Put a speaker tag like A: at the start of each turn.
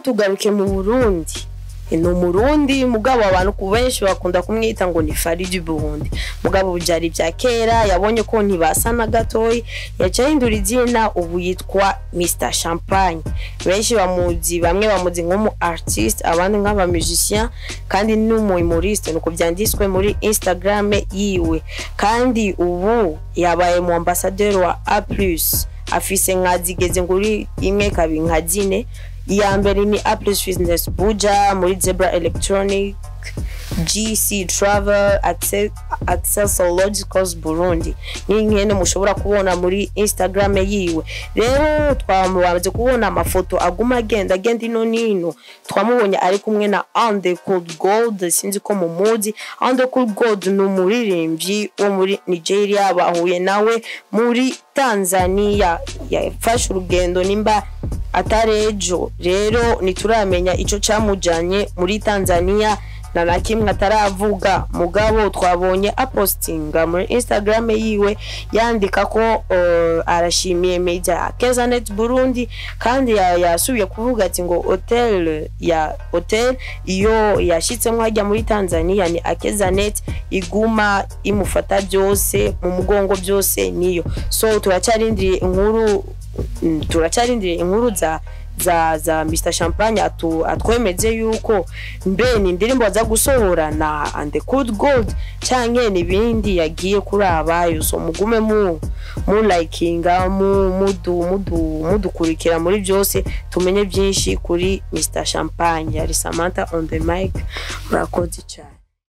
A: tugaruke mu burundi ni umurundi mugabo abantu ku benshi bakunda kumwita ngo ni faridi burundi mugabo byari bya kera yabonye ko ntibasa na gatoyi yaca ahindura izina ubu yitwa mr champagne benshi bamuzi bamwe bamuzi nk'umu artiste abandi nk'aba musicien kandi n'umu humoriste nuko byanditswe muri instagram yiwe kandi ubu yabaye mu ambassadeur wa a plus afise nka zigeze nguri imwe kabiri nka zine iya mbere ni a plus business buja muri zebra electronic gc travel Acce- accessologicals burundi ni nkene mushobora kubona muri instagram yiwe rero twamubanze kubona amafoto aguma agenda agenda ino nino twamubonye ari kumwe na ande cold gold sinzi ko mumuzi ande cold gold ni umuririmbyi wo muri nigeria bahuye nawe muri tanzania yafashe urugendo nimba atari ejo rero ntituramenya icyo cyamujyanye muri tanzania na na kimwe ataravuga mugabo twabonye apostinga muri instagram yiwe yandika ko uh, arashimiye media kezanet burundi kandi ya- yasubiye kuvuga ati ngo hotel ya hotel iyo yashyitsemo hajya muri tanzania ni akezanet iguma imufata byose mu mugongo byose niyo so turacyarindiriye inkuru mm, turacyarindiriye inkuru za za za Mr Champagne atu, atwemeze yuko mbe ni indirimbo aza gusohora na and the good gold canke n'ibindi yagiye kurabayo so mugume mu mu likinga mu mudu mudu mudukurikira muri byose tumenye byinshi kuri Mr Champagne yari Samantha on the mic murakoze cyane